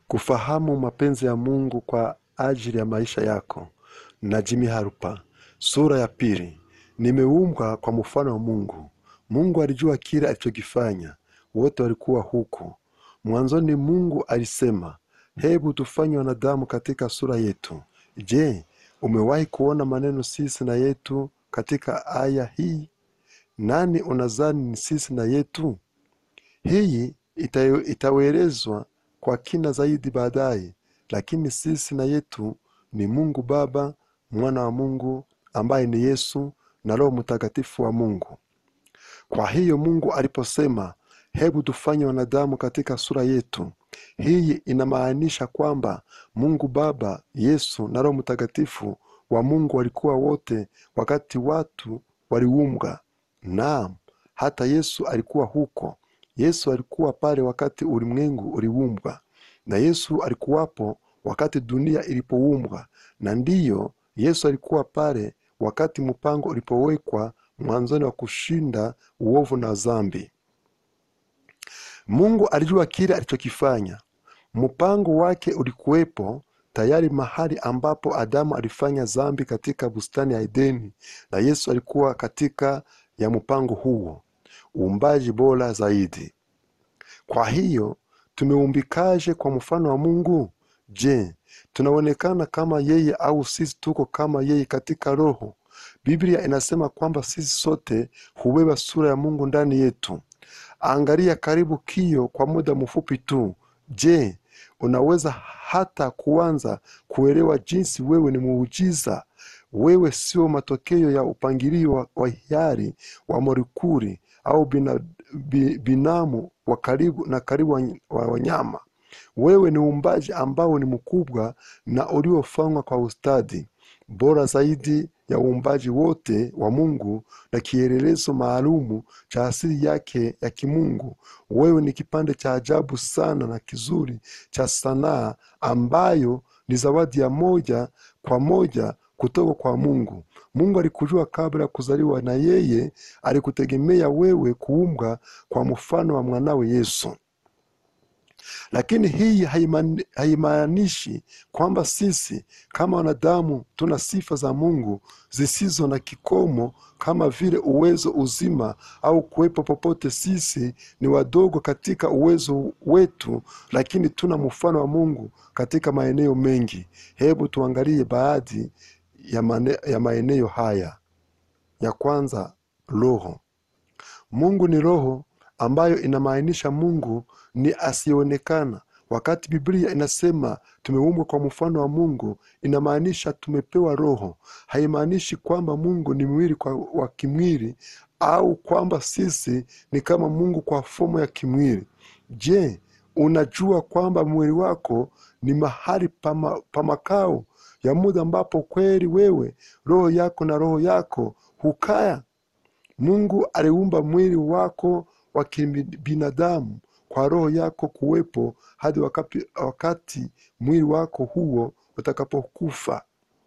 kufahamu mapenzi ya mungu kwa ajili ya maisha yako na jimi harupa sura ya pili nimeumbwa kwa mfano wa mungu mungu alijua kile alichokifanya wote walikuwa huko mwanzoni mungu alisema hebu tufanye wanadamu katika sura yetu je umewahi kuona maneno sisi na yetu katika aya hii nani unazani ni sisi na yetu hii ita- itaelezwa kwa kina zaidi baadaye lakini sisi na yetu ni mungu baba mwana wa mungu ambaye ni yesu na roho mtakatifu wa mungu kwa hiyo mungu aliposema hebu tufanye wanadamu katika sura yetu hii inamaanisha kwamba mungu baba yesu na roho mtakatifu wa mungu walikuwa wote wakati watu waliumbwa naam hata yesu alikuwa huko yesu alikuwa pale wakati ulimwengu uliumbwa na yesu alikuwapo wakati dunia ilipoumbwa na ndiyo yesu alikuwa pale wakati mpango ulipowekwa mwanzoni wa kushinda uovu na dhambi mungu alijua kile alichokifanya mpango wake ulikuwepo tayari mahali ambapo adamu alifanya dhambi katika bustani ya edeni na yesu alikuwa katika ya mpango huo uumbaji bora zaidi kwa hiyo tumeumbikaje kwa mfano wa mungu je tunaonekana kama yeye au sisi tuko kama yeye katika roho biblia inasema kwamba sisi sote hubeba sura ya mungu ndani yetu angalia karibu kio kwa muda mfupi tu je unaweza hata kuanza kuelewa jinsi wewe ni muujiza wewe sio matokeo ya upangilio wa, wa hiari wa molekuli au bina, bi, binamu wa karibu na karibu wa, wa wanyama wewe ni uumbaji ambao ni mkubwa na uliofanywa kwa ustadi bora zaidi ya uumbaji wote wa mungu na kielelezo maalumu cha asili yake ya kimungu wewe ni kipande cha ajabu sana na kizuri cha sanaa ambayo ni zawadi ya moja kwa moja kutoka kwa mungu mungu alikujua kabla ya kuzaliwa na yeye alikutegemea wewe kuumbwa kwa mfano wa mwanawe yesu lakini hii haimani- haimaanishi kwamba sisi kama wanadamu tuna sifa za mungu zisizo na kikomo kama vile uwezo uzima au kuwepo popote sisi ni wadogo katika uwezo wetu lakini tuna mfano wa mungu katika maeneo mengi hebu tuangalie baadhi ya, mane, ya maeneo haya ya kwanza roho mungu ni roho ambayo inamaanisha mungu ni asiyeonekana wakati biblia inasema tumeumbwa kwa mfano wa mungu inamaanisha tumepewa roho haimaanishi kwamba mungu ni mwili kwa, wa kimwili au kwamba sisi ni kama mungu kwa fomu ya kimwili je unajua kwamba mwili wako ni mahali pama, pa makao ya muda ambapo kweli wewe roho yako na roho yako hukaya mungu aliumba mwili wako wa kibinadamu kwa roho yako kuwepo hadi wakati, wakati mwili wako huo utakapokufa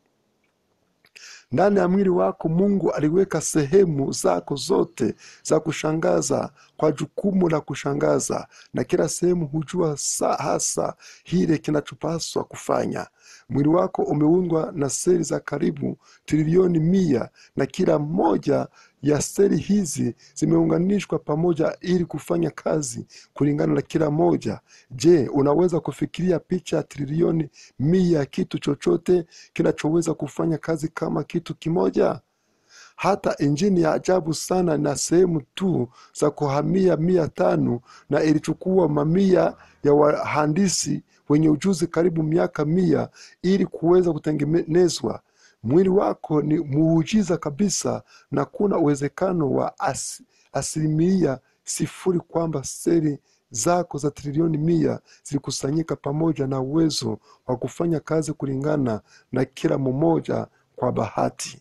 ndani ya mwili wako mungu aliweka sehemu zako zote za kushangaza kwa jukumu la kushangaza na kila sehemu hujua sa hasa hile kinachopaswa kufanya mwili wako umeundwa na seli za karibu trilioni mia na kila moja ya seli hizi zimeunganishwa pamoja ili kufanya kazi kulingana na kila moja je unaweza kufikiria picha ya trilioni mia ya kitu chochote kinachoweza kufanya kazi kama kitu kimoja hata injini ya ajabu sana na sehemu tu za kuhamia mia tano na ilichukua mamia ya wahandisi wenye ujuzi karibu miaka mia ili kuweza kutengenezwa mwili wako ni muujiza kabisa na kuna uwezekano wa as, asilimia sifuri kwamba seli zako za trilioni mia zilikusanyika pamoja na uwezo wa kufanya kazi kulingana na kila mmoja kwa bahati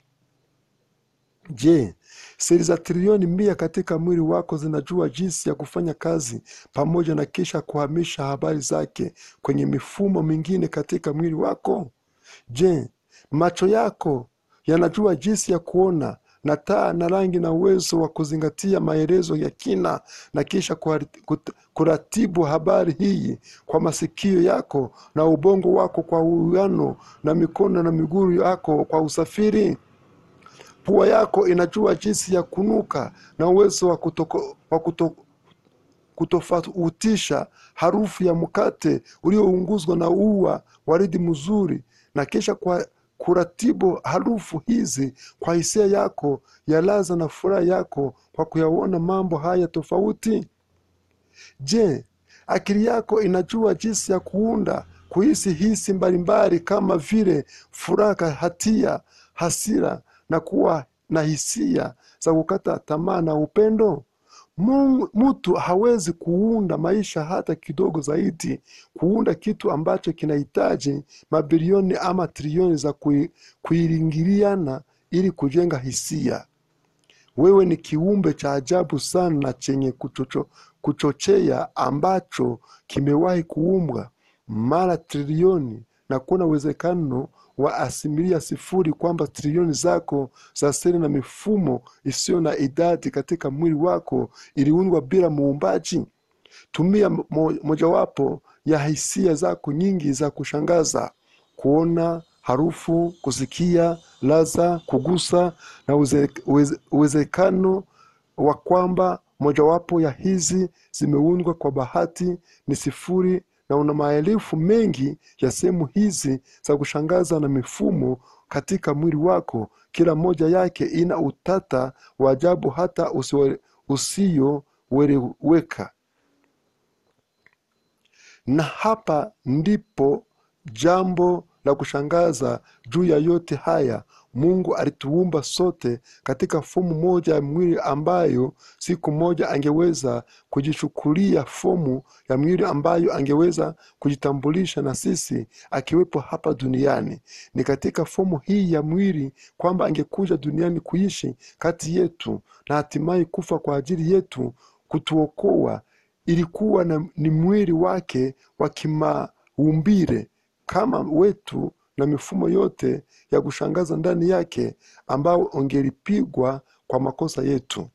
je seli za trilioni mia katika mwili wako zinajua jinsi ya kufanya kazi pamoja na kisha kuhamisha habari zake kwenye mifumo mingine katika mwili wako je macho yako yanajua jinsi ya kuona na taa na rangi na uwezo wa kuzingatia maelezo ya kina na kisha kuhari- kut- kuratibu habari hii kwa masikio yako na ubongo wako kwa uwiano na mikono na miguu yako kwa usafiri pua yako inajua jinsi ya kunuka na uwezo wa, kutoko, wa kuto, kutofautisha harufu ya mkate uliounguzwa na ua waridi mzuri na kisha kwa kuratibu harufu hizi kwa hisia yako ya laza na furaha yako kwa kuyaona mambo haya tofauti je akili yako inajua jinsi ya kuunda kuhisi hisi mbalimbali kama vile furaha hatia hasira na kuwa na hisia za kukata tamaa na upendo Mungu- mtu hawezi kuunda maisha hata kidogo zaidi kuunda kitu ambacho kinahitaji mabilioni ama trilioni za kui- kuingiliana ili kujenga hisia wewe ni kiumbe cha ajabu sana na chenye kuchocho, kuchochea ambacho kimewahi kuumbwa mara trilioni na kuna uwezekano wa asimilia sifuri kwamba trilioni zako za seli na mifumo isiyo na idadi katika mwili wako iliundwa bila muumbaji tumia mo, mojawapo ya hisia zako nyingi za kushangaza kuona harufu kusikia laza kugusa na uze- uweze- uwezekano wa kwamba mojawapo ya hizi zimeundwa kwa bahati ni sifuri na una maelfu mengi ya sehemu hizi za kushangaza na mifumo katika mwili wako kila moja yake ina utata wa ajabu hata usiyoeleweka na hapa ndipo jambo la kushangaza juu ya yote haya mungu alituumba sote katika fomu moja ya mwili ambayo siku moja angeweza kujichukulia fomu ya mwili ambayo angeweza kujitambulisha na sisi akiwepo hapa duniani ni katika fomu hii ya mwili kwamba angekuja duniani kuishi kati yetu na hatimaye kufa kwa ajili yetu kutuokoa ilikuwa na, ni mwili wake wa kimaumbile kama wetu na mifumo yote ya kushangaza ndani yake ambao ungelipigwa kwa makosa yetu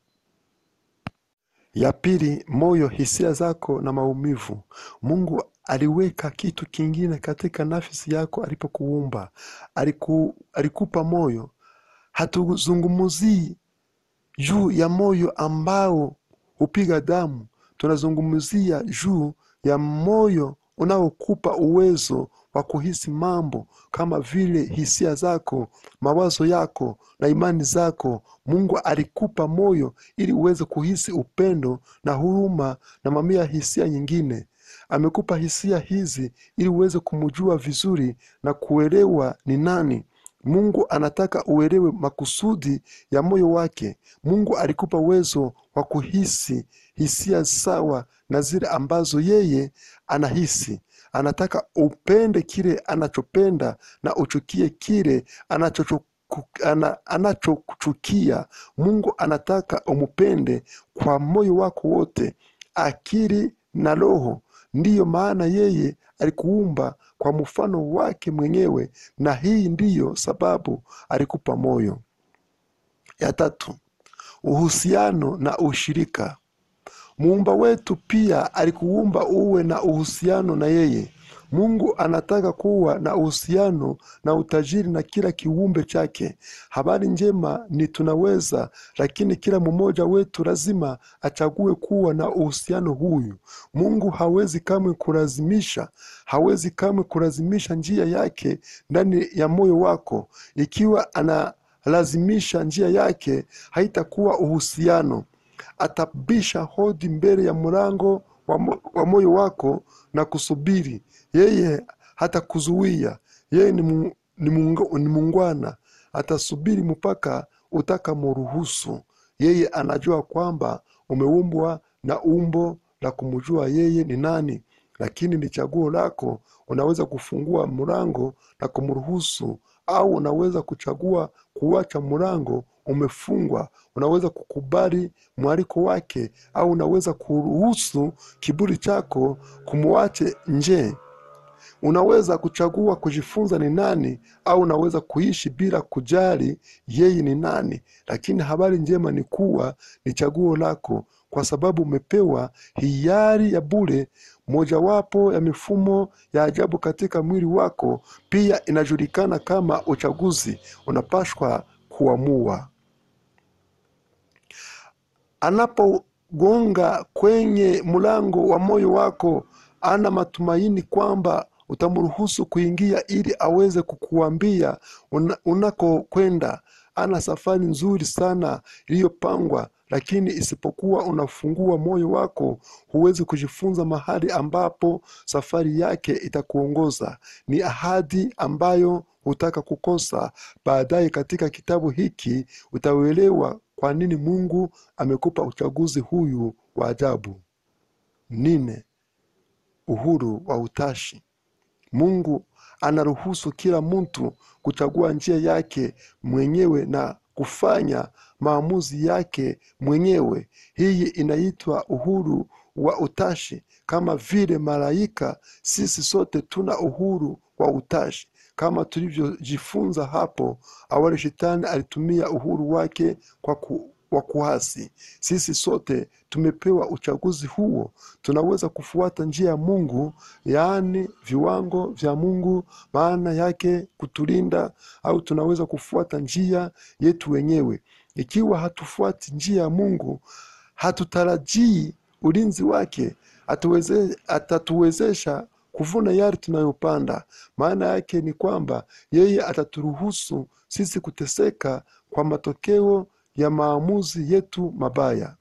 ya pili moyo hisia zako na maumivu mungu aliweka kitu kingine katika nafsi yako alipokuumba Aliku, alikupa moyo hatuzungumzii juu ya moyo ambao hupiga damu tunazungumzia juu ya moyo unaokupa uwezo wa kuhisi mambo kama vile hisia zako mawazo yako na imani zako mungu alikupa moyo ili uweze kuhisi upendo na huruma na mamia ya hisia nyingine amekupa hisia hizi ili uweze kumjua vizuri na kuelewa ni nani mungu anataka uelewe makusudi ya moyo wake mungu alikupa uwezo wa kuhisi hisia sawa na zile ambazo yeye anahisi anataka upende kile anachopenda na uchukie kile anachochu- ana- anachochukia mungu anataka umupende kwa moyo wako wote akili na roho ndiyo maana yeye alikuumba kwa mfano wake mwenyewe na hii ndiyo sababu alikupa moyo ya tatu uhusiano na ushirika muumba wetu pia alikuumba uwe na uhusiano na yeye mungu anataka kuwa na uhusiano na utajiri na kila kiumbe chake habari njema ni tunaweza lakini kila mmoja wetu lazima achague kuwa na uhusiano huyu mungu hawezi kamwe kulazimisha hawezi kamwe kulazimisha njia yake ndani ya moyo wako ikiwa analazimisha njia yake haitakuwa uhusiano atabisha hodi mbele ya mlango wa, mo, wa moyo wako na kusubiri yeye hatakuzuia yeye ni, mu, ni, mungu, ni mungwana atasubiri mpaka utakamuruhusu yeye anajua kwamba umeumbwa na umbo la kumjua yeye ni nani lakini ni chaguo lako unaweza kufungua mlango na kumruhusu au unaweza kuchagua kuacha mlango umefungwa unaweza kukubali mwaliko wake au unaweza kuruhusu kiburi chako kumwache nje unaweza kuchagua kujifunza ni nani au unaweza kuishi bila kujali yeye ni nani lakini habari njema ni kuwa ni chaguo lako kwa sababu umepewa hiari ya bure mojawapo ya mifumo ya ajabu katika mwili wako pia inajulikana kama uchaguzi unapashwa kuamua anapogonga kwenye mlango wa moyo wako ana matumaini kwamba utamruhusu kuingia ili aweze kukuambia una, unakokwenda ana safari nzuri sana iliyopangwa lakini isipokuwa unafungua moyo wako huwezi kujifunza mahali ambapo safari yake itakuongoza ni ahadi ambayo hutaka kukosa baadaye katika kitabu hiki utauelewa kwa nini mungu amekupa uchaguzi huyu wa ajabu nne uhuru wa utashi mungu anaruhusu kila mtu kuchagua njia yake mwenyewe na kufanya maamuzi yake mwenyewe hii inaitwa uhuru wa utashi kama vile malaika sisi sote tuna uhuru wa utashi kama tulivyojifunza hapo awali shetani alitumia uhuru wake kwa ku, wa kuasi sisi sote tumepewa uchaguzi huo tunaweza kufuata njia ya mungu yaani viwango vya mungu maana yake kutulinda au tunaweza kufuata njia yetu wenyewe ikiwa hatufuati njia ya mungu hatutarajii ulinzi wake atuweze, atatuwezesha kuvuna yale tunayopanda maana yake ni kwamba yeye ataturuhusu sisi kuteseka kwa matokeo ya maamuzi yetu mabaya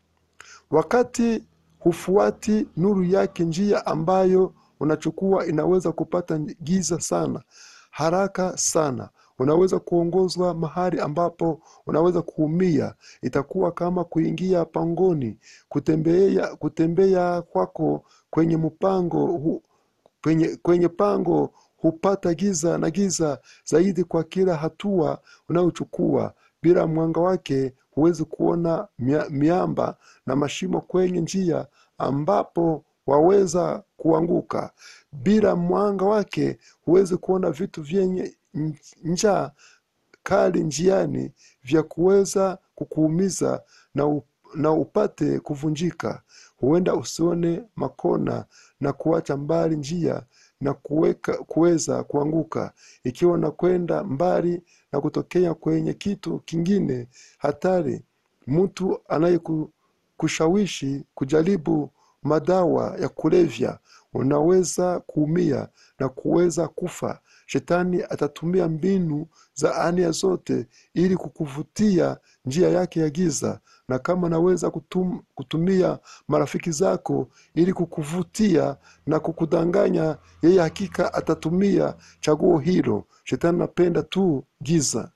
wakati hufuati nuru yake njia ambayo unachukua inaweza kupata giza sana haraka sana unaweza kuongozwa mahali ambapo unaweza kuumia itakuwa kama kuingia pangoni kutembea, kutembea kwako kwenye mpango hu, kwenye, kwenye pango hupata giza na giza zaidi kwa kila hatua unayochukua bila mwanga wake huwezi kuona mia, miamba na mashimo kwenye njia ambapo waweza kuanguka bila mwanga wake huwezi kuona vitu vyenye njaa kali njiani vya kuweza kukuumiza na, up, na upate kuvunjika huenda usione makona na kuacha mbali njia na kuweka, kuweza kuanguka ikiwa unakwenda mbali na kutokea kwenye kitu kingine hatari mtu anayekushawishi kujaribu madawa ya kulevya unaweza kuumia na kuweza kufa shetani atatumia mbinu za ania zote ili kukuvutia njia yake ya giza na kama naweza kutum, kutumia marafiki zako ili kukuvutia na kukudanganya yeye hakika atatumia chaguo hilo shetani anapenda tu giza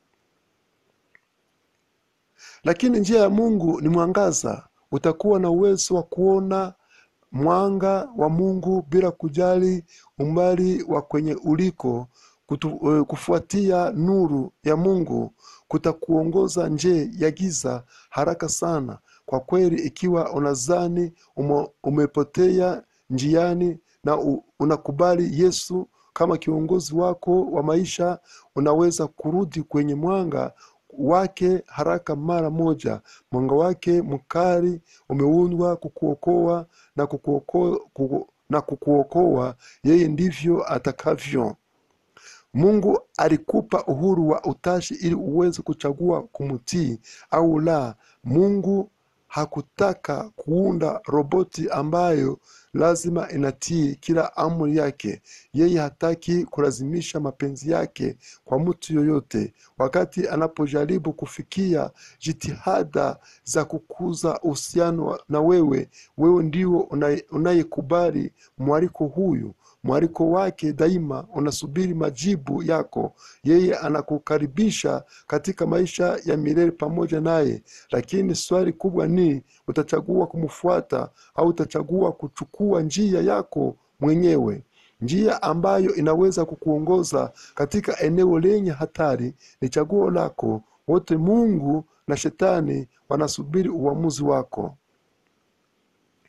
lakini njia ya mungu ni mwangaza utakuwa na uwezo wa kuona mwanga wa mungu bila kujali umbali wa kwenye uliko kutu, uh, kufuatia nuru ya mungu kutakuongoza nje ya giza haraka sana kwa kweli ikiwa unazani umo, umepotea njiani na u, unakubali yesu kama kiongozi wako wa maisha unaweza kurudi kwenye mwanga wake haraka mara moja mwanga wake mkali umeundwa kukuokoa na kukuokoa kuku, na kukuokoa yeye ndivyo atakavyo mungu alikupa uhuru wa utashi ili uweze kuchagua kumtii au la mungu hakutaka kuunda roboti ambayo lazima inatii kila amri yake yeye hataki kulazimisha mapenzi yake kwa mtu yoyote wakati anapojaribu kufikia jitihada za kukuza uhusiano na wewe wewe ndio unayekubali mwaliko huyu mwaliko wake daima unasubiri majibu yako yeye anakukaribisha katika maisha ya milele pamoja naye lakini swali kubwa ni utachagua kumfuata au utachagua kuchukua njia yako mwenyewe njia ambayo inaweza kukuongoza katika eneo lenye hatari ni chaguo lako wote mungu na shetani wanasubiri uamuzi wako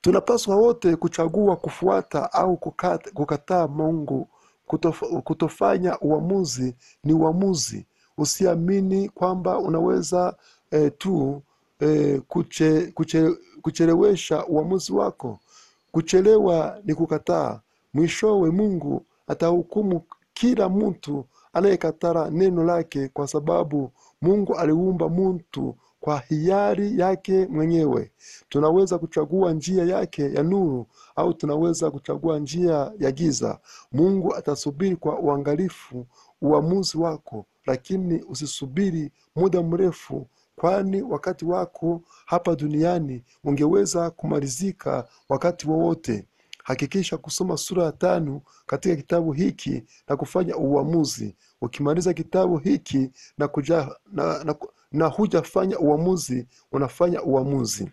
tunapaswa wote kuchagua kufuata au kukata, kukataa mungu kutof, kutofanya uamuzi ni uamuzi usiamini kwamba unaweza eh, tu eh, kuche, kuche, kuchelewesha uamuzi wako kuchelewa ni kukataa mwishowe mungu atahukumu kila mtu anayekatara neno lake kwa sababu mungu aliumba mtu kwa hiari yake mwenyewe tunaweza kuchagua njia yake ya nuru au tunaweza kuchagua njia ya giza mungu atasubiri kwa uangalifu uamuzi wako lakini usisubiri muda mrefu kwani wakati wako hapa duniani ungeweza kumalizika wakati wowote hakikisha kusoma sura ya tano katika kitabu hiki na kufanya uamuzi ukimaliza kitabu hiki na, kuja, na, na, na hujafanya uamuzi unafanya uamuzi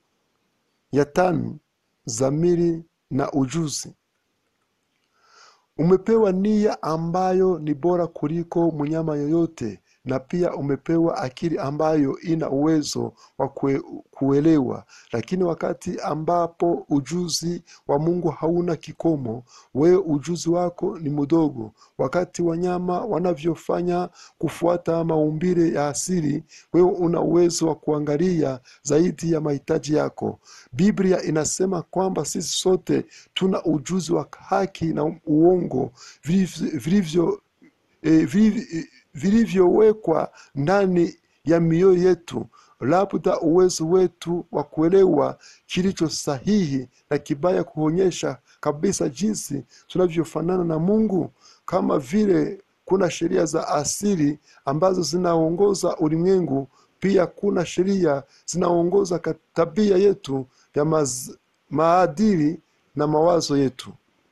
ya tano zamiri na ujuzi umepewa nia ambayo ni bora kuliko mnyama yoyote na pia umepewa akili ambayo ina uwezo wa kue, kuelewa lakini wakati ambapo ujuzi wa mungu hauna kikomo wewe ujuzi wako ni mdogo wakati wanyama wanavyofanya kufuata maumbile ya asili wewe una uwezo wa kuangalia zaidi ya mahitaji yako biblia inasema kwamba sisi sote tuna ujuzi wa haki na uongo vilivyo eh, vilivyo vilivyowekwa ndani ya mioyo yetu labda uwezo wetu wa kuelewa kilicho sahihi na kibaya kuonyesha kabisa jinsi tunavyofanana na mungu kama vile kuna sheria za asili ambazo zinaongoza ulimwengu pia kuna sheria zinaongoza tabia yetu ya maz, maadili na mawazo yetu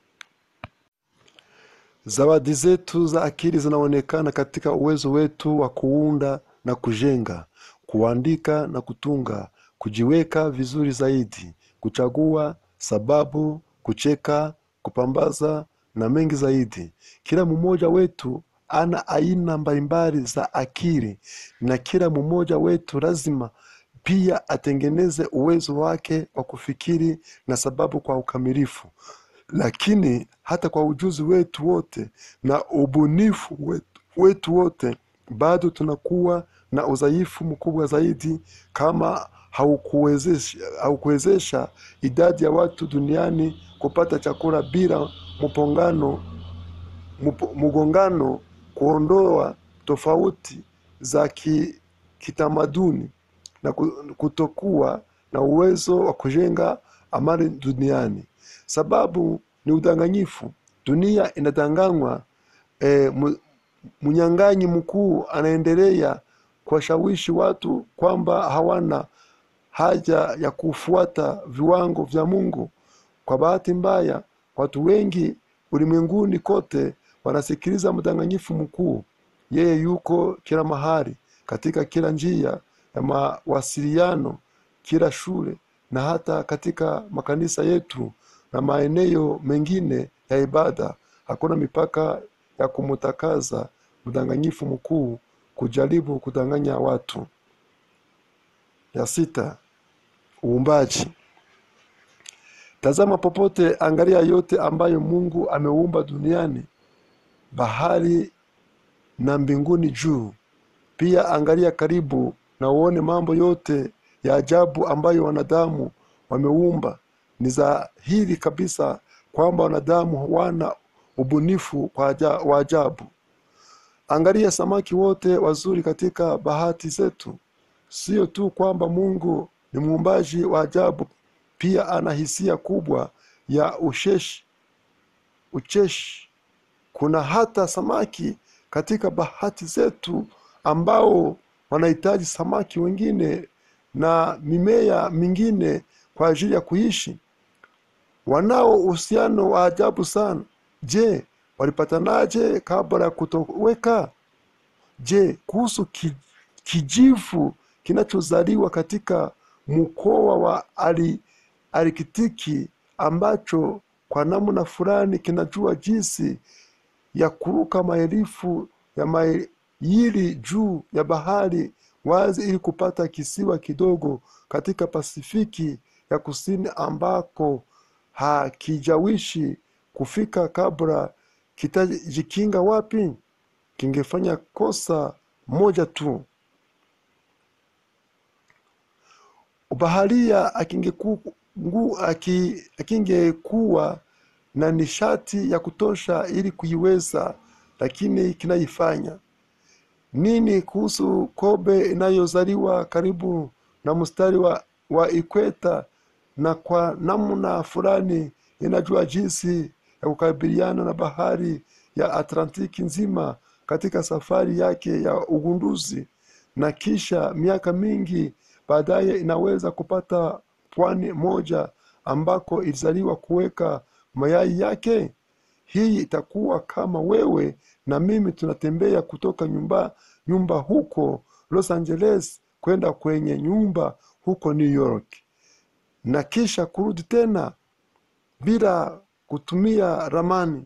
zawadi zetu za akili zinaonekana katika uwezo wetu wa kuunda na kujenga kuandika na kutunga kujiweka vizuri zaidi kuchagua sababu kucheka kupambaza na mengi zaidi kila mmoja wetu ana aina mbalimbali za akili na kila mmoja wetu lazima pia atengeneze uwezo wake wa kufikiri na sababu kwa ukamilifu lakini hata kwa ujuzi wetu wote na ubunifu wetu, wetu wote bado tunakuwa na udhaifu mkubwa zaidi kama haukuwezesha, haukuwezesha idadi ya watu duniani kupata chakula bila mpongano mp- mgongano kuondoa tofauti za ki, kitamaduni na ku- kutokuwa na uwezo wa kujenga amani duniani sababu ni udanganyifu dunia inadanganywa e, mnyang'anyi mkuu anaendelea kuwashawishi watu kwamba hawana haja ya kufuata viwango vya mungu kwa bahati mbaya watu wengi ulimwenguni kote wanasikiliza mdanganyifu mkuu yeye yuko kila mahali katika kila njia ya mawasiliano kila shule na hata katika makanisa yetu na maeneo mengine ya ibada hakuna mipaka ya kumtakaza mdanganyifu mkuu kujaribu kudanganya watu ya sita uumbaji tazama popote angalia yote ambayo mungu ameumba duniani bahari na mbinguni juu pia angalia karibu na uone mambo yote ya ajabu ambayo wanadamu wameumba ni dhahiri kabisa kwamba wanadamu hawana ubunifu wa ajabu angalia samaki wote wazuri katika bahati zetu sio tu kwamba mungu ni muumbaji wa ajabu pia ana hisia kubwa ya usheshi ucheshi kuna hata samaki katika bahati zetu ambao wanahitaji samaki wengine na mimea mingine kwa ajili ya kuishi wanao uhusiano wa ajabu sana je walipatanaje kabla ya kutoweka je kuhusu ki, kijivu kinachozaliwa katika mkoa wa ali, alikitiki ambacho kwa namna fulani kinajua jinsi ya kuruka maelfu ya maili juu ya bahari wazi ili kupata kisiwa kidogo katika pasifiki ya kusini ambako hakijawishi kufika kabla kitajikinga wapi? Kingefanya kosa moja tu. Baharia akingeku- ngu- aki- akingekuwa na nishati ya kutosha ili kuiweza, lakini kinaifanya nini kuhusu kobe inayozaliwa karibu na mstari wa, wa ikweta na kwa namna fulani inajua jinsi ya kukabiliana na bahari ya Atlantiki nzima katika safari yake ya ugunduzi, na kisha miaka mingi baadaye inaweza kupata pwani moja ambako ilizaliwa kuweka mayai yake. Hii itakuwa kama wewe na mimi tunatembea kutoka nyumba nyumba huko Los Angeles kwenda kwenye nyumba huko New York na kisha kurudi tena bila kutumia ramani.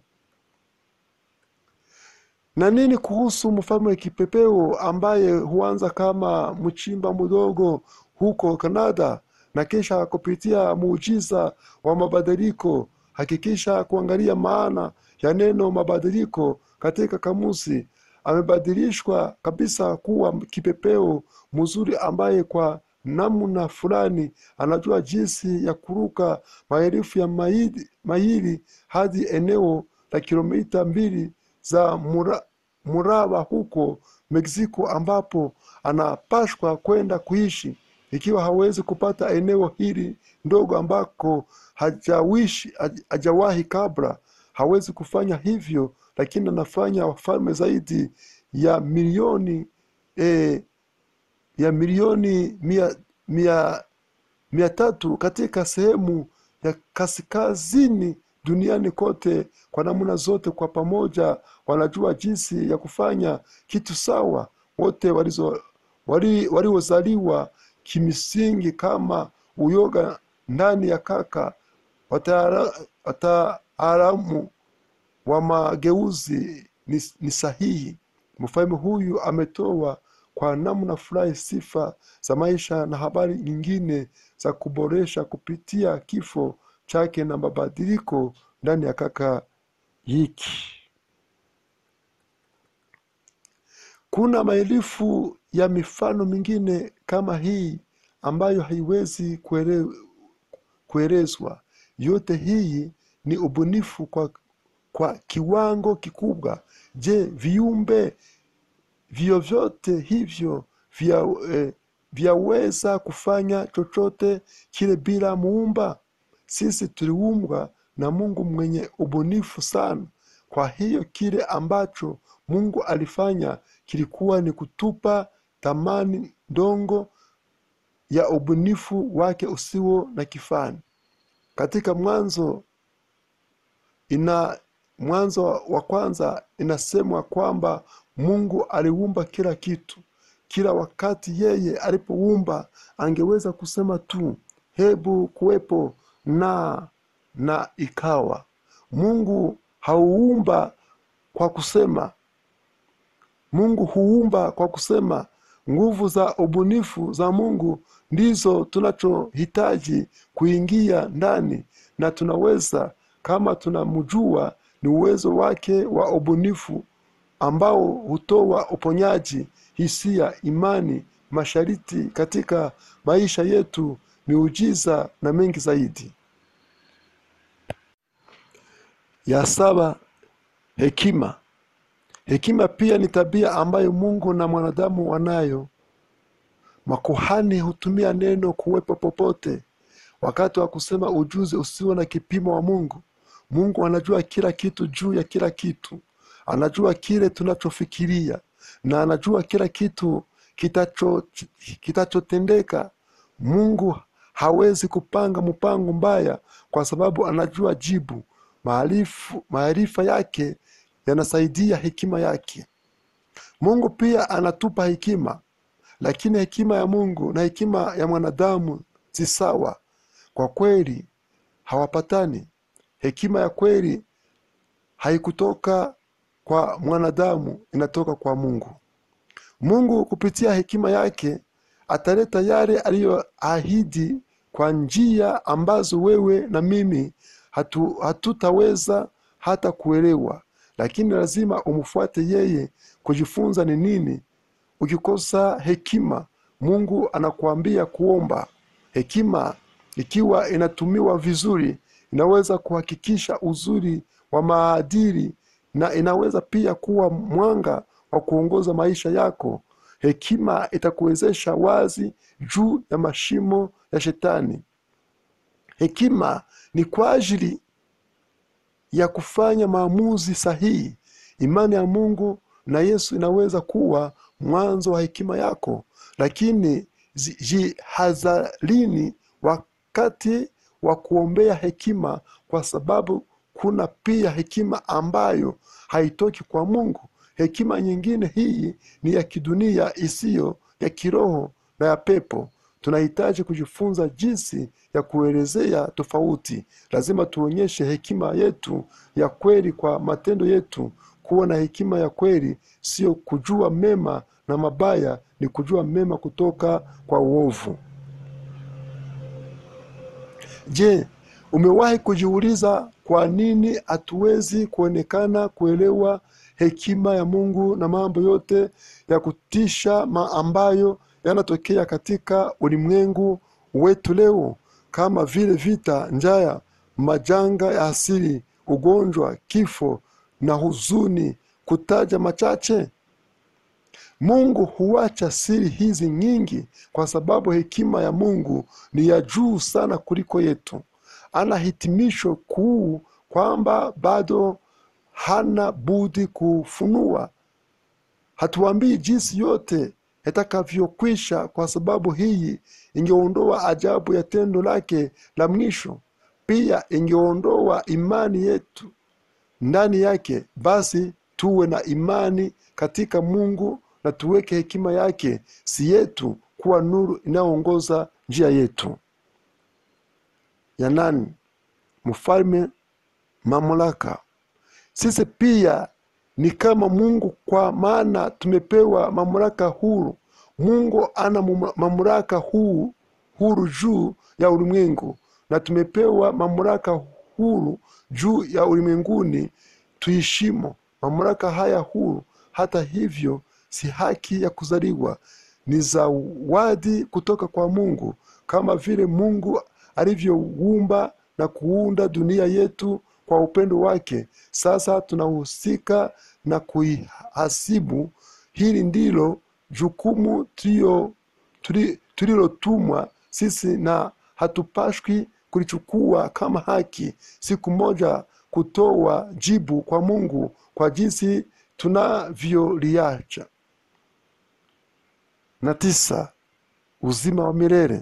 Na nini kuhusu mfalme wa kipepeo ambaye huanza kama mchimba mdogo huko Kanada na kisha kupitia muujiza wa mabadiliko? Hakikisha kuangalia maana ya neno mabadiliko katika kamusi. Amebadilishwa kabisa kuwa kipepeo mzuri ambaye kwa namna fulani anajua jinsi ya kuruka maelfu ya maili, maili hadi eneo la kilomita mbili za mura, mraba huko Mexico ambapo anapashwa kwenda kuishi. Ikiwa hawezi kupata eneo hili ndogo ambako hajawishi haj- hajawahi kabla, hawezi kufanya hivyo, lakini anafanya wafalme zaidi ya milioni eh, ya milioni mia, mia, mia tatu katika sehemu ya kaskazini duniani kote. Kwa namna zote kwa pamoja wanajua jinsi ya kufanya kitu sawa. Wote walizo- wali- waliozaliwa kimsingi kama uyoga ndani ya kaka, wataala- wataalamu wa mageuzi ni, ni sahihi. Mfalme huyu ametoa kwa namna fulani sifa za maisha na habari nyingine za kuboresha kupitia kifo chake na mabadiliko ndani ya kaka hiki. Kuna maelfu ya mifano mingine kama hii ambayo haiwezi kuele, kuelezwa. Yote hii ni ubunifu kwa, kwa kiwango kikubwa. Je, viumbe vyovyote hivyo vya, eh, vyaweza kufanya chochote kile bila muumba? Sisi tuliumbwa na Mungu mwenye ubunifu sana. Kwa hiyo kile ambacho Mungu alifanya kilikuwa ni kutupa thamani ndongo ya ubunifu wake usio na kifani. Katika Mwanzo ina Mwanzo wa kwanza inasemwa kwamba Mungu aliumba kila kitu. Kila wakati yeye alipoumba angeweza kusema tu hebu kuwepo na na ikawa. Mungu hauumba kwa kusema, Mungu huumba kwa kusema. Nguvu za ubunifu za Mungu ndizo tunachohitaji kuingia ndani, na tunaweza kama tunamjua, ni uwezo wake wa ubunifu ambao hutoa uponyaji, hisia, imani, masharti katika maisha yetu, miujiza na mengi zaidi. Ya saba, hekima. Hekima pia ni tabia ambayo Mungu na mwanadamu wanayo. Makuhani hutumia neno kuwepo popote wakati wa kusema ujuzi usio na kipimo wa Mungu. Mungu anajua kila kitu juu ya kila kitu, anajua kile tunachofikiria na anajua kila kitu kitacho kitachotendeka. Mungu hawezi kupanga mpango mbaya kwa sababu anajua jibu. Maarifu- Maarifa yake yanasaidia hekima yake. Mungu pia anatupa hekima, lakini hekima ya Mungu na hekima ya mwanadamu si sawa. Kwa kweli hawapatani. Hekima ya kweli haikutoka kwa mwanadamu, inatoka kwa Mungu. Mungu kupitia hekima yake ataleta yale aliyoahidi kwa njia ambazo wewe na mimi hatu, hatutaweza hata kuelewa lakini lazima umfuate yeye kujifunza ni nini ukikosa hekima mungu anakuambia kuomba hekima ikiwa inatumiwa vizuri inaweza kuhakikisha uzuri wa maadili na inaweza pia kuwa mwanga wa kuongoza maisha yako hekima itakuwezesha wazi juu ya mashimo ya shetani hekima ni kwa ajili ya kufanya maamuzi sahihi imani ya mungu na yesu inaweza kuwa mwanzo wa hekima yako lakini zi- jihadharini wakati wa kuombea hekima kwa sababu kuna pia hekima ambayo haitoki kwa mungu hekima nyingine hii ni ya kidunia isiyo ya kiroho na ya pepo tunahitaji kujifunza jinsi ya kuelezea tofauti lazima tuonyeshe hekima yetu ya kweli kwa matendo yetu kuwa na hekima ya kweli sio kujua mema na mabaya ni kujua mema kutoka kwa uovu je umewahi kujiuliza kwa nini hatuwezi kuonekana kuelewa hekima ya mungu na mambo yote ya kutisha ma ambayo yanatokea katika ulimwengu wetu leo kama vile vita njaya majanga ya asili ugonjwa kifo na huzuni kutaja machache mungu huacha siri hizi nyingi kwa sababu hekima ya mungu ni ya juu sana kuliko yetu ana hitimisho kuu kwamba bado hana budi kufunua hatuambii jinsi yote yatakavyokwisha kwa sababu hii ingeondoa ajabu ya tendo lake la mwisho pia ingeondoa imani yetu ndani yake basi tuwe na imani katika mungu na tuweke hekima yake si yetu kuwa nuru inayoongoza njia yetu ya nani mfalme mamlaka sisi pia ni kama mungu kwa maana tumepewa mamlaka huru mungu ana mum- mamlaka huu huru juu ya ulimwengu na tumepewa mamlaka huru juu ya ulimwenguni tuishimo mamlaka haya huru hata hivyo si haki ya kuzaliwa ni zawadi kutoka kwa mungu kama vile mungu alivyoumba na kuunda dunia yetu kwa upendo wake sasa tunahusika na kuihasibu hili ndilo jukumu tulio- tuli- tulilotumwa sisi na hatupashwi kulichukua kama haki siku moja kutoa jibu kwa mungu kwa jinsi tunavyoliacha na tisa uzima wa milele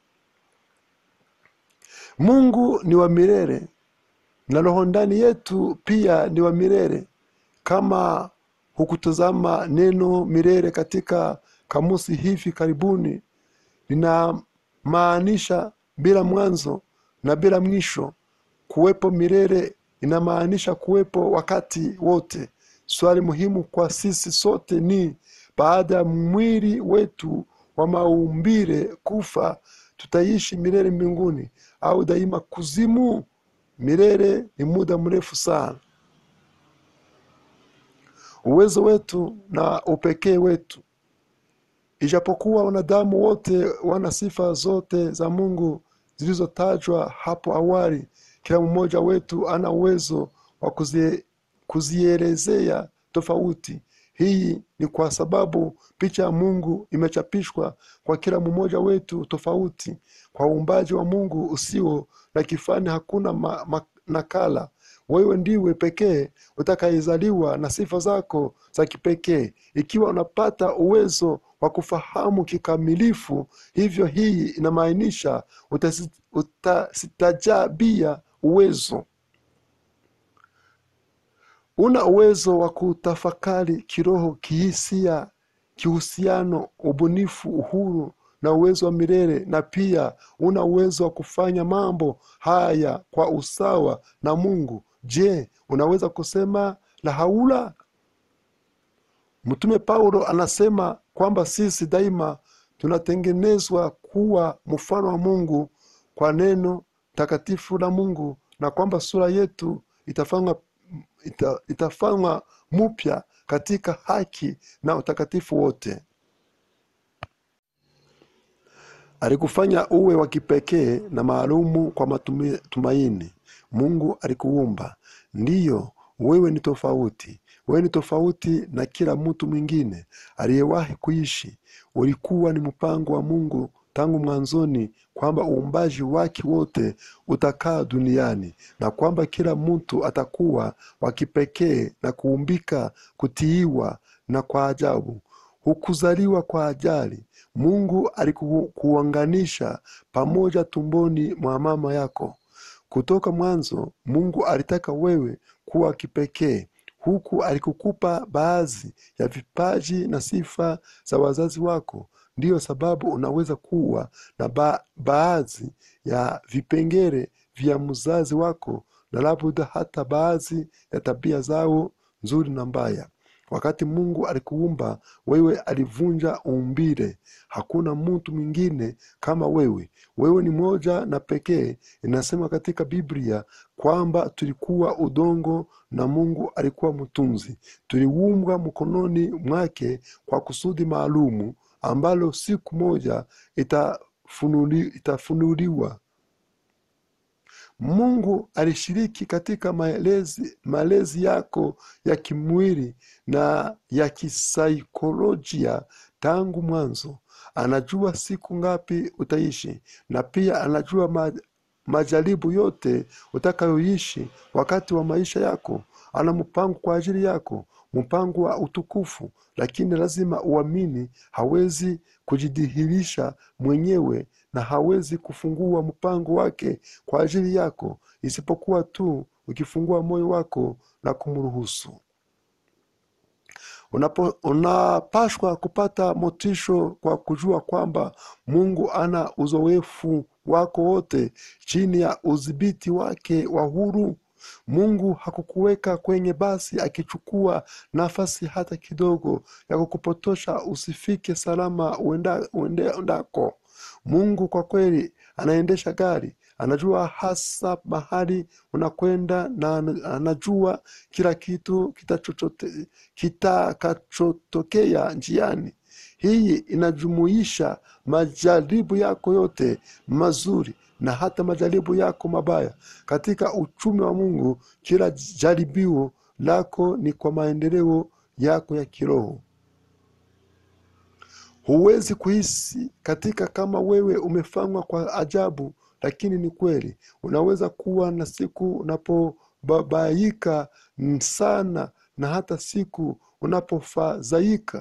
mungu ni wa milele na roho ndani yetu pia ni wa milele kama hukutazama neno milele katika kamusi hivi karibuni linamaanisha bila mwanzo na bila mwisho kuwepo milele inamaanisha kuwepo wakati wote swali muhimu kwa sisi sote ni baada ya mwili wetu wa maumbile kufa tutaishi milele mbinguni au daima kuzimu milele ni muda mrefu sana uwezo wetu na upekee wetu ijapokuwa wanadamu wote wana sifa zote za mungu zilizotajwa hapo awali kila mmoja wetu ana uwezo wa kuzie, kuzielezea tofauti hii ni kwa sababu picha ya mungu imechapishwa kwa kila mmoja wetu tofauti kwa uumbaji wa mungu usio na kifani hakuna ma, ma, nakala wewe ndiwe pekee utakayezaliwa na sifa zako za kipekee ikiwa unapata uwezo wa kufahamu kikamilifu hivyo hii inamaanisha utasi- utasitajabia uwezo una uwezo wa kutafakari kiroho kihisia kihusiano ubunifu uhuru na uwezo wa milele na pia una uwezo wa kufanya mambo haya kwa usawa na mungu je unaweza kusema la haula mtume paulo anasema kwamba sisi daima tunatengenezwa kuwa mfano wa mungu kwa neno takatifu la mungu na kwamba sura yetu itafanywa ita, itafanywa mupya katika haki na utakatifu wote alikufanya uwe wa kipekee na maalumu kwa matumaini mungu alikuumba ndiyo wewe ni tofauti wewe ni tofauti na kila mtu mwingine aliyewahi kuishi ulikuwa ni mpango wa mungu tangu mwanzoni kwamba uumbaji wake wote utakaa duniani na kwamba kila mtu atakuwa wa kipekee na kuumbika kutiiwa na kwa ajabu hukuzaliwa kwa ajali mungu alikuunganisha pamoja tumboni mwa mama yako kutoka mwanzo mungu alitaka wewe kuwa kipekee huku alikukupa baadhi ya vipaji na sifa za wazazi wako ndiyo sababu unaweza kuwa na ba baadhi ya vipengele vya mzazi wako na labda hata baadhi ya tabia zao nzuri na mbaya wakati mungu alikuumba wewe alivunja umbile hakuna mtu mwingine kama wewe wewe ni moja na pekee inasema katika biblia kwamba tulikuwa udongo na mungu alikuwa mtunzi tuliumbwa mkononi mwake kwa kusudi maalumu ambalo siku moja itafunuli, itafunuliwa mungu alishiriki katika malezi, malezi yako ya kimwili na ya kisaikolojia tangu mwanzo anajua siku ngapi utaishi na pia anajua ma, majaribu yote utakayoishi wakati wa maisha yako ana mpango kwa ajili yako mpango wa utukufu lakini lazima uamini hawezi kujidhihirisha mwenyewe na hawezi kufungua mpango wake kwa ajili yako isipokuwa tu ukifungua moyo wako na kumruhusu Unapo, unapashwa kupata motisho kwa kujua kwamba mungu ana uzoefu wako wote chini ya udhibiti wake wa huru mungu hakukuweka kwenye basi akichukua nafasi hata kidogo ya kukupotosha usifike salama uenda, uende, undako mungu kwa kweli anaendesha gari anajua hasa mahali unakwenda na anajua kila kitu kitakachotokea njiani hii inajumuisha majaribu yako yote mazuri na hata majaribu yako mabaya katika uchumi wa mungu kila jaribio lako ni kwa maendeleo yako ya kiroho huwezi kuhisi katika kama wewe umefanywa kwa ajabu lakini ni kweli unaweza kuwa na siku unapobabaika sana na hata siku unapofadhaika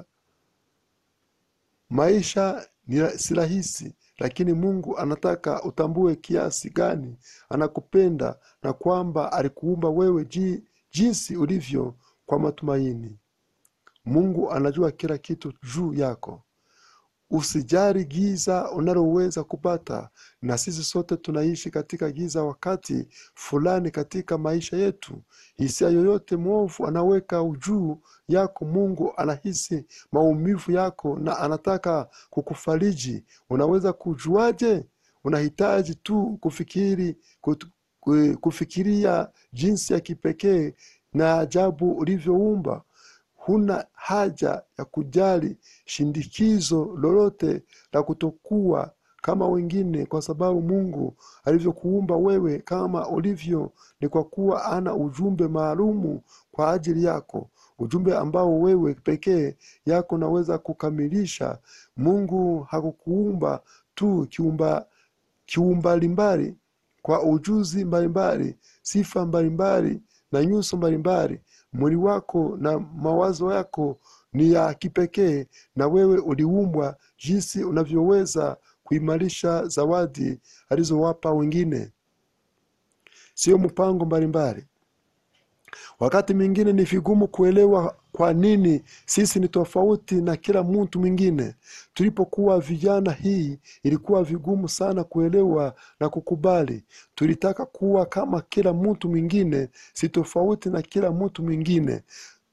maisha ni si rahisi lakini mungu anataka utambue kiasi gani anakupenda na kwamba alikuumba wewe ji, jinsi ulivyo kwa matumaini mungu anajua kila kitu juu yako usijari giza unaloweza kupata na sisi sote tunaishi katika giza wakati fulani katika maisha yetu hisia yoyote mwovu anaweka juu yako mungu anahisi maumivu yako na anataka kukufariji unaweza kujuaje unahitaji tu kufikiri kut, kufikiria jinsi ya kipekee na ajabu ulivyoumba huna haja ya kujali shindikizo lolote la kutokuwa kama wengine kwa sababu mungu alivyokuumba wewe kama ulivyo ni kwa kuwa ana ujumbe maalumu kwa ajili yako ujumbe ambao wewe pekee yako naweza kukamilisha mungu hakukuumba tu kiumba kiumbalimbali kwa ujuzi mbalimbali sifa mbalimbali na nyuso mbalimbali mwili wako na mawazo yako ni ya kipekee na wewe uliumbwa jinsi unavyoweza kuimarisha zawadi alizowapa wengine sio mpango mbalimbali wakati mwingine ni vigumu kuelewa kwa nini sisi ni tofauti na kila mtu mwingine tulipokuwa vijana hii ilikuwa vigumu sana kuelewa na kukubali tulitaka kuwa kama kila mtu mwingine si tofauti na kila mtu mwingine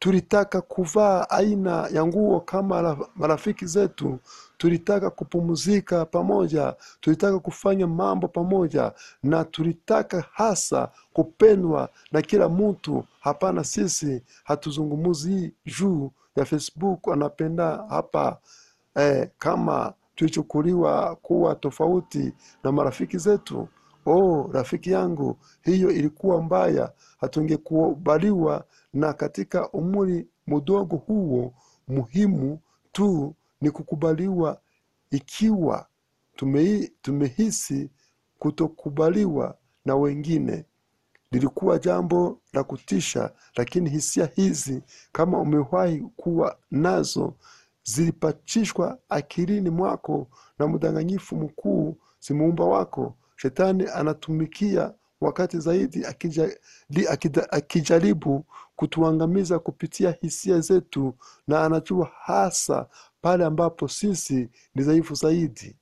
tulitaka kuvaa aina ya nguo kama ra- marafiki zetu tulitaka kupumzika pamoja tulitaka kufanya mambo pamoja na tulitaka hasa kupendwa na kila mtu hapana sisi hatuzungumuzi juu ya facebook anapenda hapa eh, kama tulichukuliwa kuwa tofauti na marafiki zetu oh rafiki yangu hiyo ilikuwa mbaya hatungekubaliwa na katika umri mdogo huo muhimu tu ni kukubaliwa ikiwa tumehi, tumehisi kutokubaliwa na wengine lilikuwa jambo la kutisha lakini hisia hizi kama umewahi kuwa nazo zilipachishwa akilini mwako na mdanganyifu mkuu si muumba wako shetani anatumikia wakati zaidi akija, li, akida, akijaribu kutuangamiza kupitia hisia zetu na anajua hasa pale ambapo sisi ni dhaifu zaidi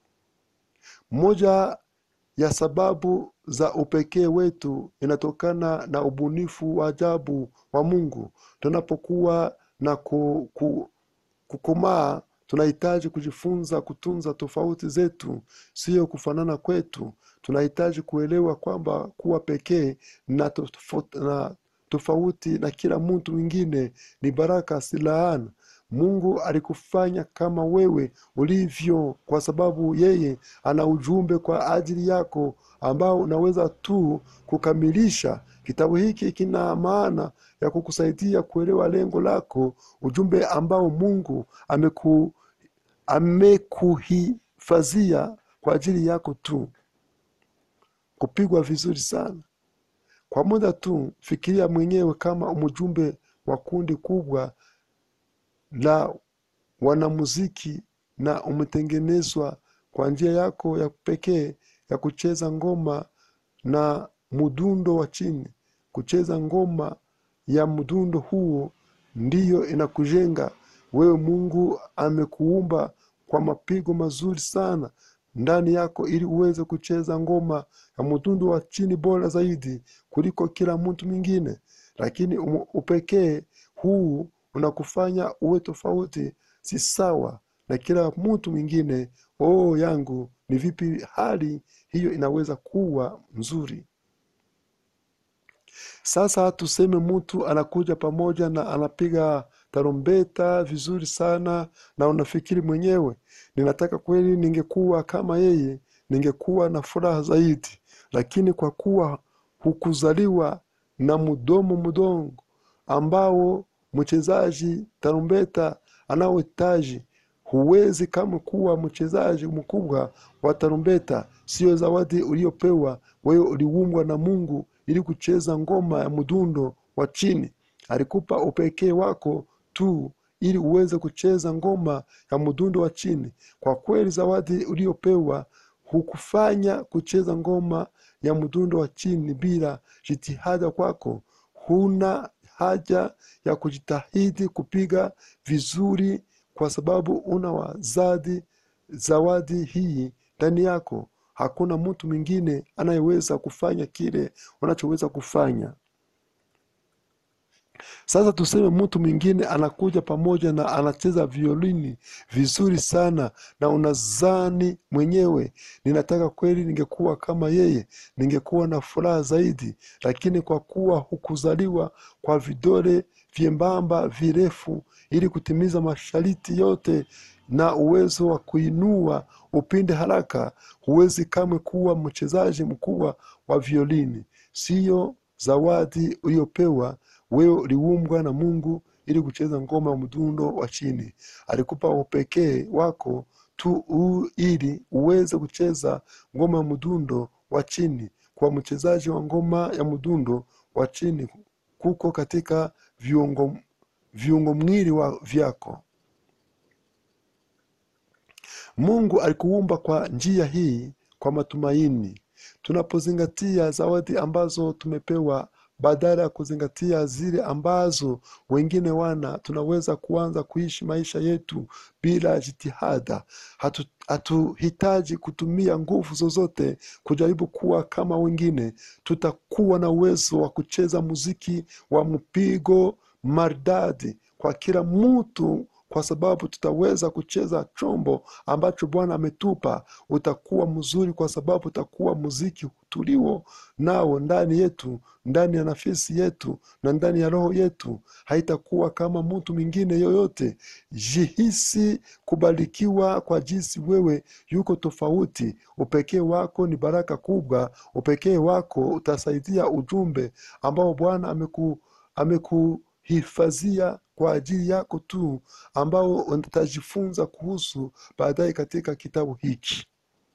moja ya sababu za upekee wetu inatokana na ubunifu wa ajabu wa mungu tunapokuwa na ku, ku, kukomaa tunahitaji kujifunza kutunza tofauti zetu siyo kufanana kwetu tunahitaji kuelewa kwamba kuwa pekee na tofauti na, tofauti na kila mtu mwingine ni baraka si laana mungu alikufanya kama wewe ulivyo kwa sababu yeye ana ujumbe kwa ajili yako ambao unaweza tu kukamilisha kitabu hiki kina maana ya kukusaidia kuelewa lengo lako ujumbe ambao mungu ameku amekuhifadhia kwa ajili yako tu kupigwa vizuri sana kwa muda tu fikiria mwenyewe kama mjumbe wa kundi kubwa la wanamuziki na umetengenezwa kwa njia yako ya pekee ya kucheza ngoma na mdundo wa chini kucheza ngoma ya mdundo huo ndiyo inakujenga wewe mungu amekuumba kwa mapigo mazuri sana ndani yako ili uweze kucheza ngoma ya mdundo wa chini bora zaidi kuliko kila mtu mwingine lakini umu- upekee huu unakufanya uwe tofauti si sawa na kila mtu mwingine oo yangu ni vipi hali hiyo inaweza kuwa nzuri sasa tuseme mtu anakuja pamoja na anapiga tarumbeta vizuri sana na unafikiri mwenyewe ninataka kweli ningekuwa kama yeye ningekuwa na furaha zaidi lakini kwa kuwa hukuzaliwa na mdomo mdongo ambao mchezaji tarumbeta anaohitaji huwezi kama kuwa mchezaji mkubwa wa tarumbeta siyo zawadi uliopewa wewe uliumbwa na mungu ili kucheza ngoma ya mdundo wa chini alikupa upekee wako tu ili uweze kucheza ngoma ya mdundo wa chini kwa kweli zawadi uliopewa hukufanya kucheza ngoma ya mdundo wa chini bila jitihada kwako huna haja ya kujitahidi kupiga vizuri kwa sababu una wazadi zawadi hii ndani yako hakuna mtu mwingine anayeweza kufanya kile unachoweza kufanya sasa tuseme mtu mwingine anakuja pamoja na anacheza violini vizuri sana na unazani mwenyewe ninataka kweli ningekuwa kama yeye ningekuwa na furaha zaidi lakini kwa kuwa hukuzaliwa kwa vidole vyembamba virefu ili kutimiza mashariti yote na uwezo wa kuinua upinde haraka huwezi kamwe kuwa mchezaji mkubwa wa violini siyo zawadi uliopewa wewe uliumbwa na mungu ili kucheza ngoma ya mdundo wa chini alikupa upekee wako tu u, ili uweze kucheza ngoma ya mdundo wa chini kwa mchezaji wa ngoma ya mdundo wa chini kuko katika viungo, viungo mwili wa vyako mungu alikuumba kwa njia hii kwa matumaini tunapozingatia zawadi ambazo tumepewa badala ya kuzingatia zile ambazo wengine wana tunaweza kuanza kuishi maisha yetu bila jitihada Hatu- hatuhitaji kutumia nguvu zozote kujaribu kuwa kama wengine tutakuwa na uwezo wa kucheza muziki wa mpigo maridadi kwa kila mtu kwa sababu tutaweza kucheza chombo ambacho bwana ametupa utakuwa mzuri kwa sababu utakuwa muziki tulio nao ndani yetu ndani ya nafsi yetu na ndani ya roho yetu haitakuwa kama mtu mwingine yoyote jihisi kubarikiwa kwa jinsi wewe yuko tofauti upekee wako ni baraka kubwa upekee wako utasaidia ujumbe ambao bwana ameku, amekuhifadhia kwa ajili yako tu ambao utajifunza kuhusu baadaye katika kitabu hiki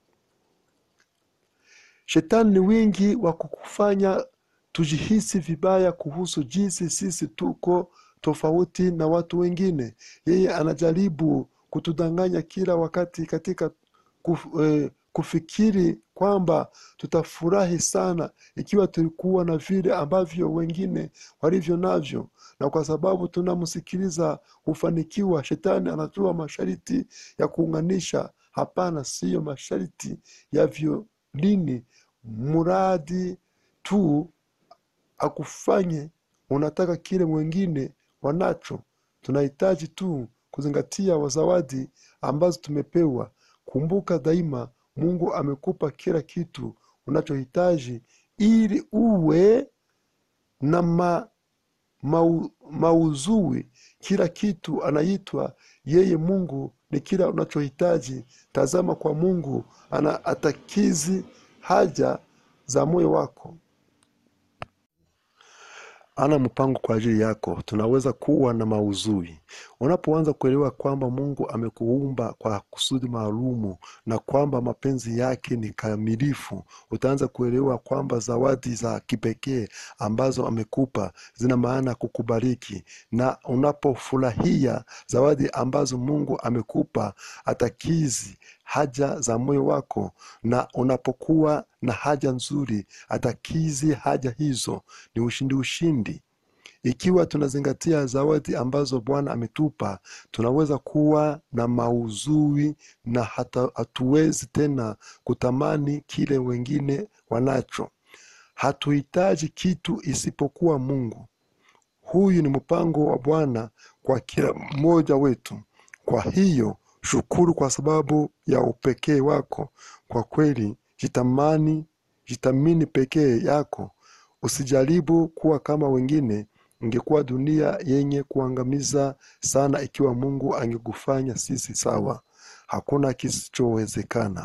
shetani ni wingi wa kukufanya tujihisi vibaya kuhusu jinsi sisi tuko tofauti na watu wengine yeye anajaribu kutudanganya kila wakati katika kuf, eh, kufikiri kwamba tutafurahi sana ikiwa tulikuwa na vile ambavyo wengine walivyo navyo na kwa sababu tunamsikiliza hufanikiwa shetani anatoa masharti ya kuunganisha hapana siyo masharti ya violini mradi tu akufanye unataka kile mwingine wanacho tunahitaji tu kuzingatia wazawadi ambazo tumepewa kumbuka daima mungu amekupa kila kitu unachohitaji ili uwe na ma, mau, mauzui kila kitu anaitwa yeye mungu ni kila unachohitaji tazama kwa mungu ana atakizi haja za moyo wako ana mpango kwa ajili yako tunaweza kuwa na mauzui unapoanza kuelewa kwamba mungu amekuumba kwa kusudi maalumu na kwamba mapenzi yake ni kamilifu utaanza kuelewa kwamba zawadi za kipekee ambazo amekupa zina maana kukubariki na unapofurahia zawadi ambazo mungu amekupa atakizi haja za moyo wako na unapokuwa na haja nzuri atakizi haja hizo ni ushindi ushindi ikiwa tunazingatia zawadi ambazo bwana ametupa tunaweza kuwa na mauzui na hata hatuwezi tena kutamani kile wengine wanacho hatuhitaji kitu isipokuwa mungu huyu ni mpango wa bwana kwa kila mmoja wetu kwa hiyo shukuru kwa sababu ya upekee wako kwa kweli jitamani jitamini pekee yako usijaribu kuwa kama wengine ingekuwa dunia yenye kuangamiza sana ikiwa mungu angekufanya sisi sawa hakuna kisichowezekana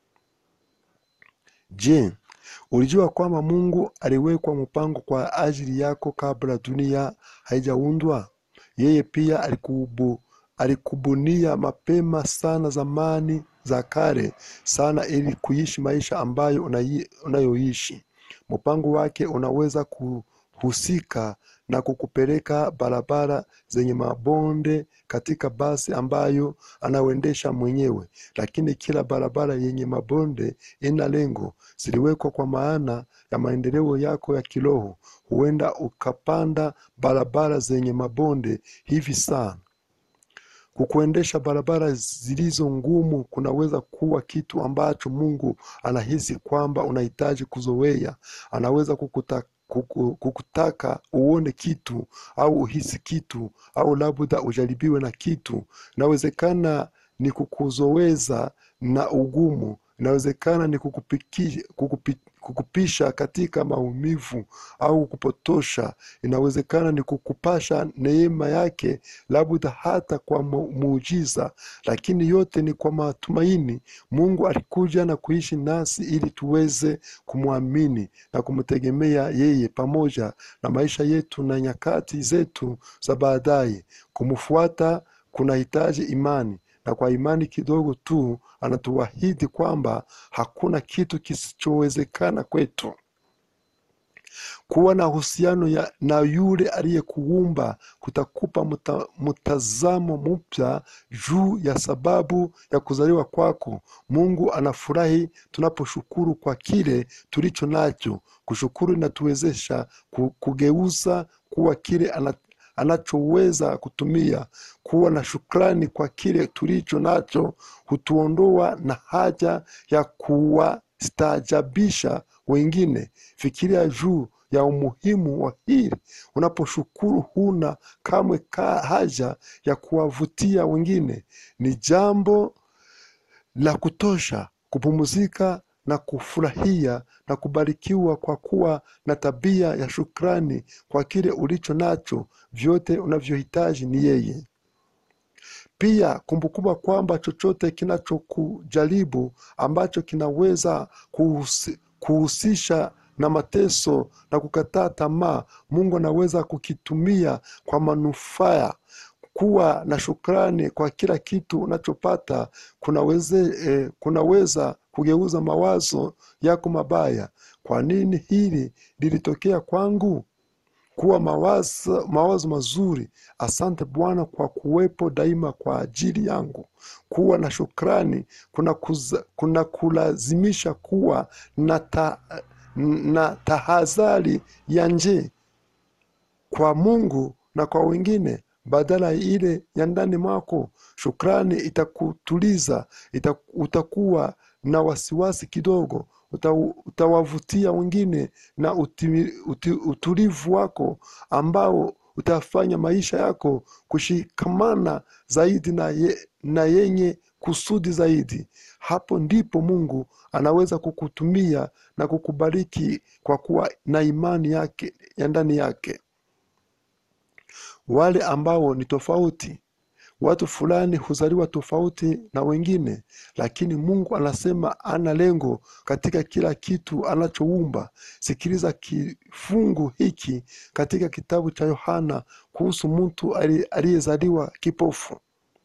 je ulijua kwamba mungu aliwekwa mpango kwa ajili yako kabla dunia haijaundwa yeye pia alikubu, alikubunia mapema sana zamani za kale sana ili kuishi maisha ambayo unai- unayoishi mpango wake unaweza kuhusika na kukupeleka barabara zenye mabonde katika basi ambayo anaoendesha mwenyewe lakini kila barabara yenye mabonde ina lengo ziliwekwa kwa maana ya maendeleo yako ya kiroho huenda ukapanda barabara zenye mabonde hivi sana kukuendesha barabara zilizo ngumu kunaweza kuwa kitu ambacho mungu anahisi kwamba unahitaji kuzoea anaweza kukuta, kuku, kukutaka uone kitu au uhisi kitu au labda ujaribiwe na kitu inawezekana ni kukuzoweza na ugumu inawezekana ni kukupiki, kukupi, kukupisha katika maumivu au kupotosha inawezekana ni kukupasha neema yake labda hata kwa mu- muujiza lakini yote ni kwa matumaini mungu alikuja na kuishi nasi ili tuweze kumwamini na kumtegemea yeye pamoja na maisha yetu na nyakati zetu za baadaye kumfuata kunahitaji imani na kwa imani kidogo tu anatuahidi kwamba hakuna kitu kisichowezekana kwetu kuwa na uhusiano ya- na yule aliyekuumba kutakupa muta, mtazamo mpya juu ya sababu ya kuzaliwa kwako mungu anafurahi tunaposhukuru kwa kile tulicho nacho kushukuru inatuwezesha ku- kugeuza kuwa kile ana, anachoweza kutumia kuwa na shukrani kwa kile tulicho nacho hutuondoa na haja ya kuwastaajabisha wengine fikiria juu ya umuhimu wa hili. Unaposhukuru, huna kamwe ka haja ya kuwavutia wengine. Ni jambo la kutosha kupumzika na kufurahia na kubarikiwa kwa kuwa na tabia ya shukrani kwa kile ulicho nacho. Vyote unavyohitaji ni yeye. Pia kumbukumba kwamba chochote kinachokujaribu ambacho kinaweza kuhusi, kuhusisha na mateso na kukataa tamaa, Mungu anaweza kukitumia kwa manufaa. Kuwa na shukrani kwa kila kitu unachopata kunaweze, eh, kunaweza kugeuza mawazo yako mabaya. Kwa nini hili lilitokea kwangu? kuwa mawazo, mawazo mazuri. Asante Bwana kwa kuwepo daima kwa ajili yangu. Kuwa na shukrani kuna, kuza, kuna kulazimisha kuwa na, ta, na tahadhari ya nje kwa Mungu na kwa wengine badala ile ya ndani mwako. Shukrani itakutuliza, ita, utakuwa na wasiwasi kidogo uta, utawavutia wengine na uti, uti, utulivu wako ambao utafanya maisha yako kushikamana zaidi na, ye, na yenye kusudi zaidi. Hapo ndipo Mungu anaweza kukutumia na kukubariki kwa kuwa na imani yake ya ndani yake. Wale ambao ni tofauti Watu fulani huzaliwa tofauti na wengine, lakini Mungu anasema ana lengo katika kila kitu anachoumba. Sikiliza kifungu hiki katika kitabu cha Yohana kuhusu mtu aliyezaliwa kipofu.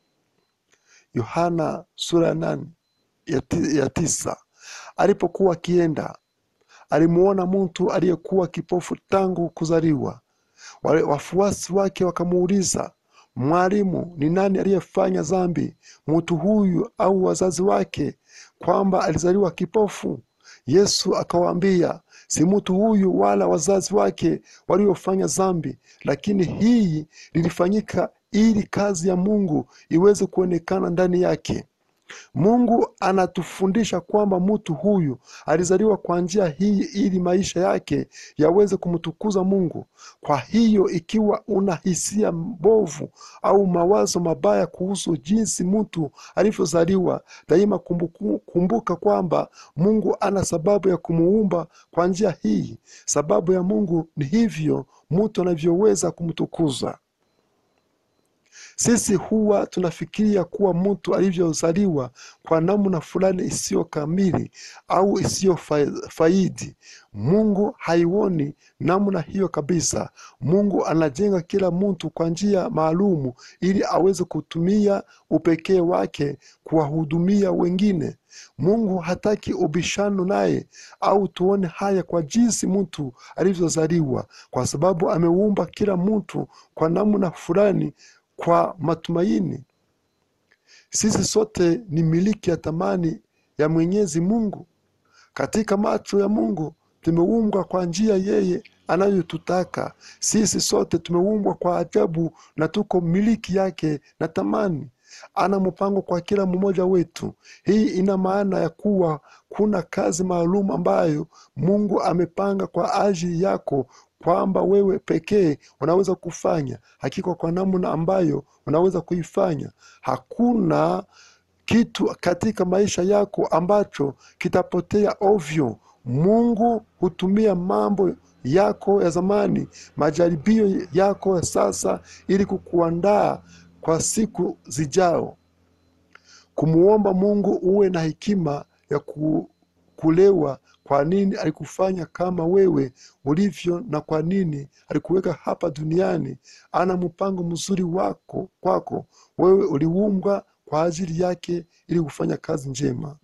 Yohana sura ya nane ya, ti, ya tisa. Alipokuwa akienda alimuona mtu aliyekuwa kipofu tangu kuzaliwa. Wale wafuasi wake wakamuuliza Mwalimu, ni nani aliyefanya dhambi, mtu huyu au wazazi wake, kwamba alizaliwa kipofu? Yesu akawaambia, si mtu huyu wala wazazi wake waliofanya dhambi, lakini hii lilifanyika ili kazi ya Mungu iweze kuonekana ndani yake. Mungu anatufundisha kwamba mtu huyu alizaliwa kwa njia hii ili maisha yake yaweze kumtukuza Mungu. Kwa hiyo ikiwa una hisia mbovu au mawazo mabaya kuhusu jinsi mtu alivyozaliwa, daima kumbuku, kumbuka kwamba Mungu ana sababu ya kumuumba kwa njia hii. Sababu ya Mungu ni hivyo mtu anavyoweza kumtukuza. Sisi huwa tunafikiria kuwa mtu alivyozaliwa kwa namna fulani isiyo kamili au isiyo faidi. Mungu haioni namna hiyo kabisa. Mungu anajenga kila mtu kwa njia maalumu ili aweze kutumia upekee wake kuwahudumia wengine. Mungu hataki ubishano naye au tuone haya kwa jinsi mtu alivyozaliwa, kwa sababu ameumba kila mtu kwa namna fulani kwa matumaini. Sisi sote ni miliki ya thamani ya Mwenyezi Mungu. Katika macho ya Mungu tumeumbwa kwa njia yeye anayotutaka. Sisi sote tumeumbwa kwa ajabu na tuko miliki yake na thamani. Ana mpango kwa kila mmoja wetu. Hii ina maana ya kuwa kuna kazi maalum ambayo Mungu amepanga kwa ajili yako kwamba wewe pekee unaweza kufanya hakika kwa namna ambayo unaweza kuifanya. Hakuna kitu katika maisha yako ambacho kitapotea ovyo. Mungu hutumia mambo yako ya zamani, majaribio yako ya sasa, ili kukuandaa kwa siku zijao. Kumuomba Mungu uwe na hekima ya ku, kulewa kwa nini alikufanya kama wewe ulivyo na kwa nini alikuweka hapa duniani. Ana mpango mzuri wako kwako wewe, uliumbwa kwa ajili yake ili kufanya kazi njema.